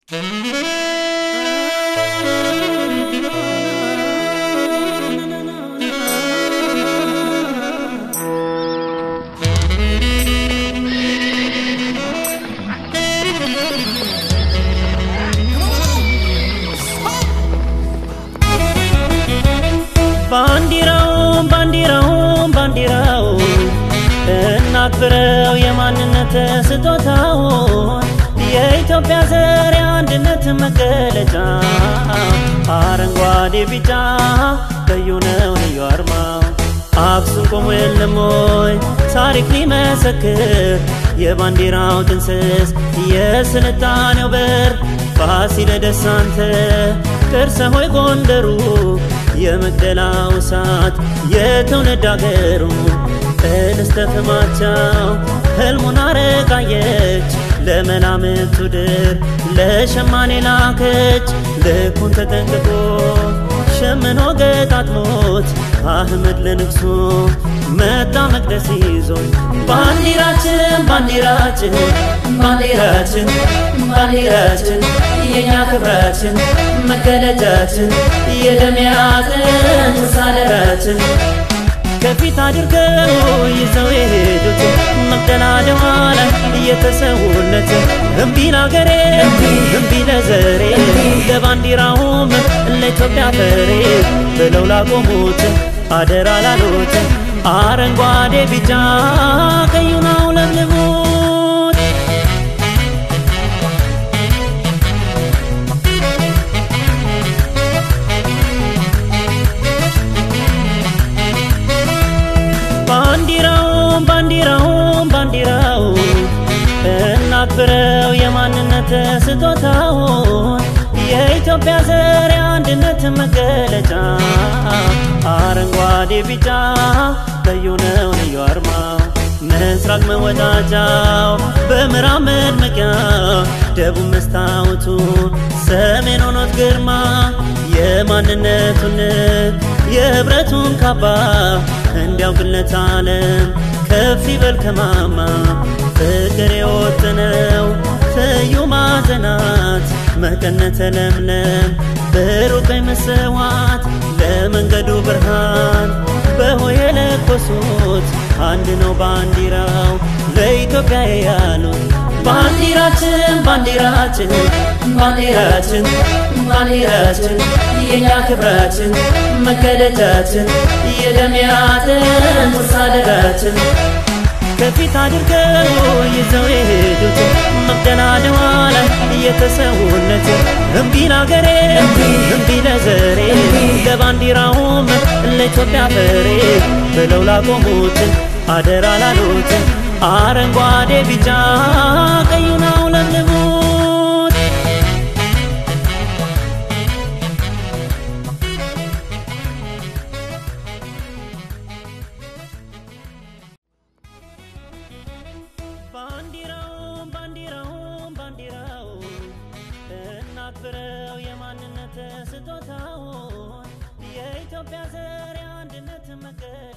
ባንዲራውን ባንዲራውን ባንዲራው እናክብረው የማንነት ስጦታውን የኢትዮጵያ ዘር የአንድነት መገለጫ አረንጓዴ ቢጫ ቀዩ ነው ልዩ አርማው አክሱም ቆሞ የለም ወይ ታሪክ ሊመሰክር የባንዲራው ጥንስስ የስልጣኔው በር ፋሲለደስ አንተ ቅርሰ ሆይ ጎንደሩ የመቅደላው እሳት የትውልድ አገሩ እንስተ ፍማቸው ህልሙን አረቃየች ለመላምቱ ድር ለሸማኔ ላከች ልኩን ተጠንቅቆ ሸምኖ ገጣጥሞት አህመድ ለንግሱ መጣ መቅደስ ይዞ ባንዲራችን ባንዲራችን ባንዲራችን ባንዲራችን የኛ ክብራችን መገለጫችን የደሚያጥን ሳለራችን ከፊት አድርገው ይዘው የሄዱት መቅደላደዋ ላይ እየተሰዉለት እምቢ ለአገሬ እምቢ ለዘሬ ለባንዲራውም ለኢትዮጵያ ፈሬ ብለው ላቆሙት አደራ ላሉት አረንጓዴ ቢጫ ቀዩን አውለብልቡት ባንዲራውን ባንዲራውን ባንዲራው እናክብረው የማንነት ስጦታውን የኢትዮጵያ ዘር የአንድነት መገለጫ አረንጓዴ ቢጫ ቀዩ ነው ልዩ አርማው ምስራቅ መወጣጫው በምዕራብ መድመቂያ ደቡብ መስታወቱ ሰሜን ሆኖት ግርማ የማንነቱን የህብረቱን ካባ እንዲያውቅለት ዓለም ከፍ ይበል ከማማ ፍቅር የወጠነው ትዩ ማዕዘናት መቀነተ ለምለም ብሩህ ቀይ መስዋዕት ለመንገዱ ብርሃን በሆይ የለኮሱት አንድ ነው ባንዲራው ለኢትዮጵያ ያሉት ባንዲራችን ባንዲራችን ባንዲራችን ባንዲራችን የኛ ክብራችን መገለጫችን የደሚያጥን ሳደራችን ከፊት አድርገው ይዘው የሄዱት መቅደላደዋ ላይ እየተሰዉለት እምቢ ለአገሬ እምቢ ለዘሬ ለባንዲራውም ለኢትዮጵያ ፈሬ ብለው ላቆሙት አደራ ላሉት አረንጓዴ ቢጫ ቀዩን አውለብልቡት ባንዲራውን ባንዲራውን ባንዲራው እናክብረው የማንነት ስጦታውን የኢትዮጵያ ዘር የአንድነት መገ